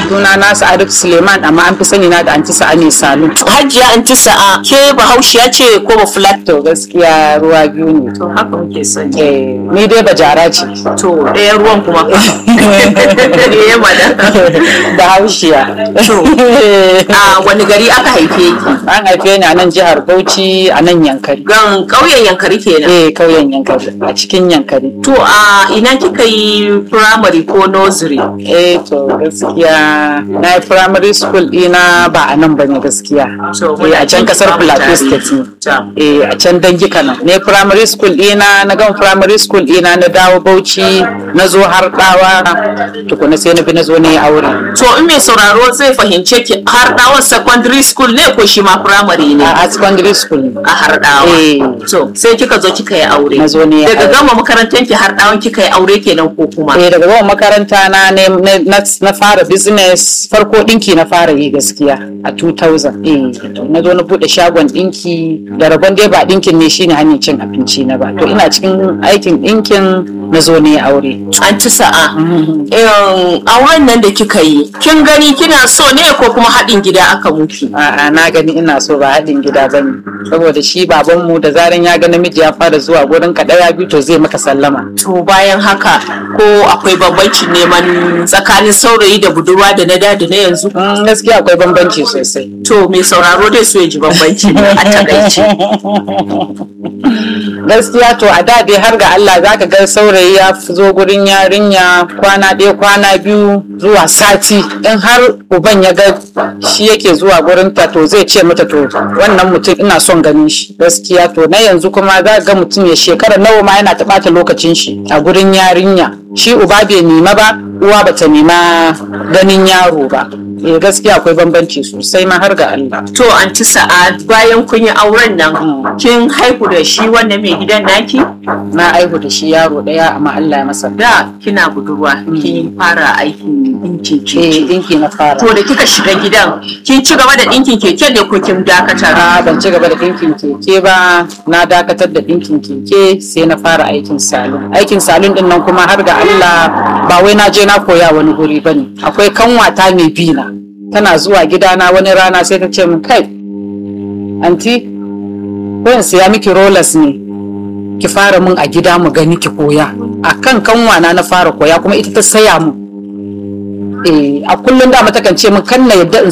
suna na Sa'adatu Suleiman amma an fi sani na da anti sa'a ne salon Hajiya anti sa'a ke bahaushiya ce ko ba fulat? to gaskiya ruwa biyu ne To haka muke sani. Eh, ni dai bajara ce To ɗaya ruwan kuma fa. Eh madam. da haushiya To. A wani gari aka haife ki? an haife ni a nan jihar Bauchi a nan Yankari Gan ƙauyen Yankari kenan. eh kauyen Yankari a cikin Yankari To a ina kika yi primary ko nursery? eh to gaskiya na yi primary school ɗina ba a nan bane gaskiya So, eh, a can kasar Plateau tare. State ne Ta. eh a can dangi kana ne primary school ɗina na gama primary school ɗina na dawo Bauchi na zo har ɗawa tukuna sai na bi na zo na yi aure To in mai sauraro zai fahimce ki har ɗawon secondary school ne ko shi ma primary ne? a a secondary school ne. a harɗawa. Eh. To sai kika zo kika yi aure. Na zo ne Daga aure. gama makarantar ki harɗawan kika yi aure kenan ko kuma. eh daga gama makaranta na ne na- na na fara business farko dinki na fara yi gaskiya a 2000 eh to na zo na bude shagon dinki da rabon dai ba dinkin ne shine hanyar cin abinci na ba to ina cikin aikin dinkin na zo ne aure An ci sa'a. Em, Auren nan da kika yi, kin gani kina so ne ko kuma haɗin gida aka muki? a'a na gani ina so ba haɗin gida bane saboda shi babanmu da zaran ya ga namiji ya fara zuwa gurin ka ɗaya biyu to zai maka sallama To bayan haka ko akwai bambancin neman tsakanin saurayi da budurwa da na da da na yanzu? Mm, gaskiya akwai bambanci sosai To mai sauraro dai so ya ji bambanci ne a takaice. gaskiya to a da dai har ga Allah zaka ga saurayi ya fi zo gurin yarinya kwana ɗaya kwana biyu zuwa sati in har uban ya ga shi yake zuwa gurin ta to zai ce mata to wannan mutum ina son ganin shi gaskiya to na yanzu kuma za ga mutum ya shekara nawa ma yana ta ɓata lokacin shi a gurin yarinya shi uba bai nima ba uwa bata nima ganin yaro ba eh gaskiya akwai bambanci sosai ma har ga Allah To an ci sa'a bayan kun yi auren nan kin haihu da shi wannan mai gidan naki? na aihu da shi yaro ɗaya amma Allah ya masa Da kina budurwa kin fara aikin ɗinkin eh keke. dinki na fara To da kika shiga gidan kin ci gaba da ɗinkin keke ne ko kin dakatar? a ban ci gaba da ɗinkin keke ba na dakatar da ɗinkin keke sai na fara aikin salon aikin salon din nan kuma har ga Allah ba wai na je na koya wani guri bane akwai kanwata mai bi na tana zuwa gidana wani rana sai ta ce min kai anti ko in siya miki rollers ne ki fara mun a gida mu gani ki koya akan kanwana na fara koya kuma ita ta saya mun eh a kullum da mata kan ce min kan na yadda in